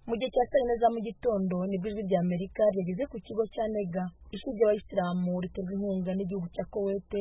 Mu gihe cya saa yine za mu gitondo nibwo Ijwi ry'Amerika ryageze ku kigo cya Nega ishuri ry'abayisilamu riterwa inkunga n'igihugu cya Kuwait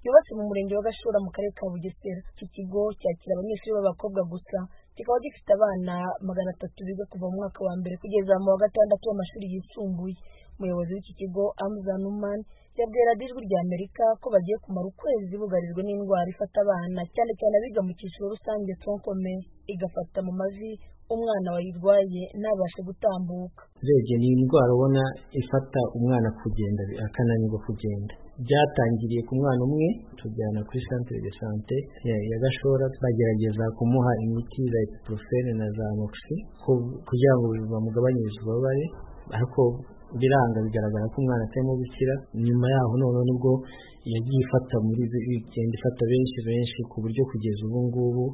ryubatse mu murenge wa Gashora mu karere ka Bugesera. Iki kigo cyakira abanyeshuri b'abakobwa gusa kikaba gifite abana magana atatu biga kuva mu mwaka wa mbere kugeza mu wa gatandatu w'amashuri yisumbuye. Umuyobozi w'iki kigo Amza Numan yabwiye Radiyo Ijwi ry'Amerika ko bagiye kumara ukwezi bugarijwe n'indwara ifata abana cyane cyane abiga mu cyiciro rusange tronc-commun igafata mu mavi umwana wayirwaye ntabashe gutambuka. Urebye ni indwara ubona ifata umwana kugenda akananirwa kugenda. Byatangiriye ku mwana umwe tujyana kuri centre de sante ya Gashora bagerageza kumuha imiti za ibuprofene na za amoxy kugira ngo bamugabanyirize ububabare ariko biranga bigaragara ko umwana atarimo gukira nyuma yaho noneho nibwo yagiye ifata muri igenda ifata benshi benshi ku buryo kugeza ubu ngubu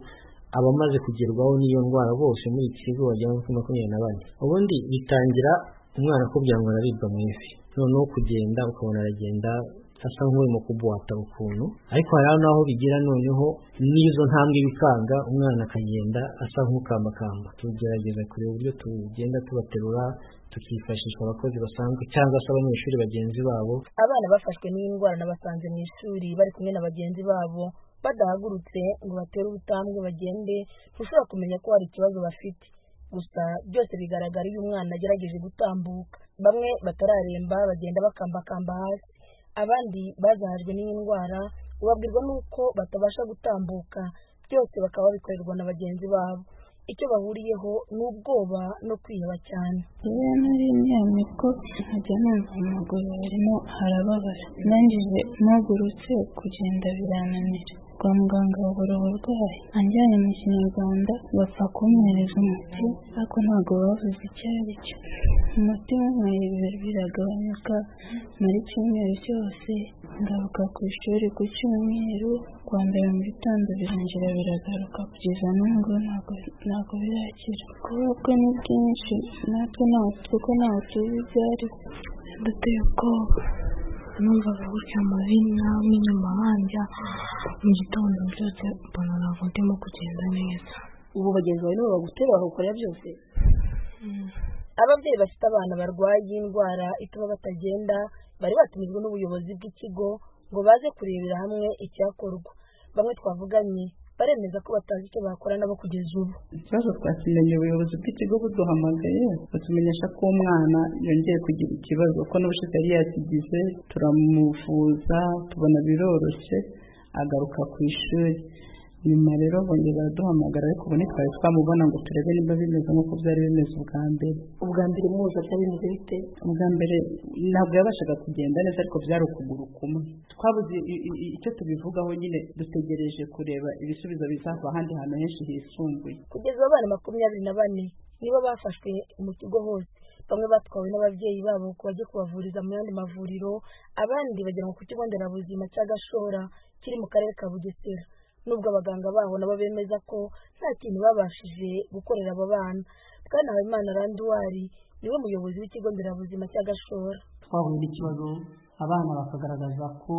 abamaze kugerwaho n'iyo ndwara bose muri iki kigo bagera kuri makumyabiri na bane ubundi bitangira umwana akubwira ngo araribwa mu ivi noneho kugenda ukabona aragenda asa nk'urimo kubuhata ukuntu ariko hari n'aho bigira noneho n'izo ntambwe bikanga umwana akagenda asa nk'ukambakamba tugerageza kureba uburyo tugenda tubaterura tukifashisha abakozi basanzwe cyangwa se abanyeshuri bagenzi babo Abana bafashwe n'iyi ndwara nabasanze mu ishuri bari kumwe na bagenzi babo badahagurutse ngo batere ubutambwe bagende ntushobora kumenya ko hari ikibazo bafite gusa byose bigaragara iyo umwana agerageje gutambuka bamwe batararemba bagenda bakambakamba hasi abandi bazahajwe n'iyi ndwara ubabwirwa n'uko batabasha gutambuka byose bakaba babikorerwa na bagenzi babo icyo bahuriyeho ni ubwoba no kwiheba cyane rero nari ko nkajya numva amaguru barimo harababara ndangije mpagurutse kugenda birananira kwa muganga babura uburwayi anjyanye mu kinyarwanda bapfa kumwohereza umuti ariko ntabwo bavuze icyo ari cyo umuti wanyweye ibiro biragabanyuka muri cyumweru cyose ngaruka ku ishuri ku cyumweru kwa mbere mu gitondo birangira biragaruka kugeza n'ubu ntabwo birakira kuba bwe ni bwinshi natwe kuko ntabwo tuzi ibyo ari duteye ubwoba numvaga gutya muri nawe inyuma hanjya mu gitondo byose mbona ntabwo ndimo kugenda neza ubu bagenzi bawe nibo bagutera bakakora byose ababyeyi bafite abana barwaye iyi ndwara ituma batagenda bari batumijwe n'ubuyobozi bw'ikigo ngo baze kurebera hamwe icyakorwa bamwe twavuganye baremeza ko batazi icyo bakora nabo kugeza ubu ikibazo twakimenye ubuyobozi bw'ikigo buduhamagaye batumenyesha ko umwana yongeye kugira ikibazo ko n'ubushize yari yakigize turamuvuza tubona biroroshye agaruka ku ishuri nyuma rero bongera baraduhamagara ariko ubu ntitwari twamubona ngo turebe niba bimeze nk'uko byari bimeze ubwa mbere ubwa mbere muzi atari bimeze bite ubwa mbere ntabwo yabashaga kugenda neza ariko byari ukuguru kumwe twabuze icyo tubivugaho nyine dutegereje kureba ibisubizo bizava ahandi hantu henshi hisumbuye kugeza abana makumyabiri na bane nibo bafashwe mu kigo hose bamwe batwawe n'ababyeyi babo ngo bajye kubavuriza mu yandi mavuriro abandi bajyanwa ku kigo nderabuzima cya gashora kiri mu karere ka bugesera nubwo abaganga baho nabo bemeza ko nta kintu babashije gukorera aba bana bwana habimana randuwari niwe muyobozi w'ikigo nderabuzima cya gashora twahuye n'ikibazo abana bakagaragaza ko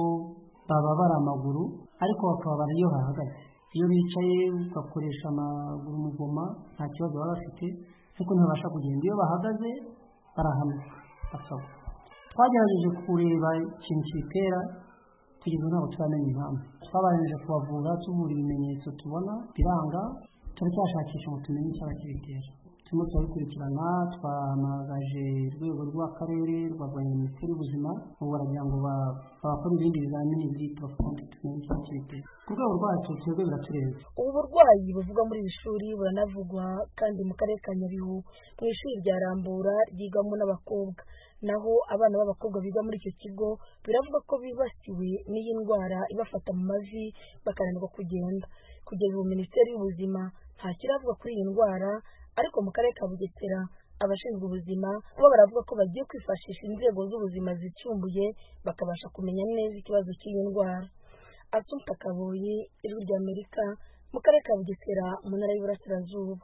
bababara amaguru ariko bakababara iyo bahagaze iyo bicaye bakoresha amaguru mugoma nta kibazo baba bafite ariko ntibabasha kugenda iyo bahagaze barahanuka basabwa twagerageje kureba ikintu kibitera tugeze ntabwo turamenya impamvu twabanjije kubavura tuvura ibimenyetso tubona biranga turacyashakisha ngo tumenye icyaba kibitera turimo turabikurikirana twahamagaje urwego rw'akarere rwa minisiteri y'ubuzima ubu baragira ngo babakore ibindi bizamini byitwa kundi tumenye icyaba kibitera ku rwego rwacu twebwe biraturenze ubu burwayi buvugwa muri iri shuri buranavugwa kandi mu karere ka nyabihu mu ishuri rya rambura ryigamo n'abakobwa naho abana b'abakobwa biga muri icyo kigo biravuga ko bibasiwe n'iyi ndwara ibafata mu mavi bakananirwa kugenda kugeza ubu minisiteri y'ubuzima nta kiravuga kuri iyi ndwara ariko mu karere ka bugesera abashinzwe ubuzima bo baravuga ko bagiye kwifashisha inzego z'ubuzima zicumbuye bakabasha kumenya neza ikibazo cy'iyi ndwara asumta kaboyi ijwi ry'amerika mu karere ka bugesera mu ntara y'iburasirazuba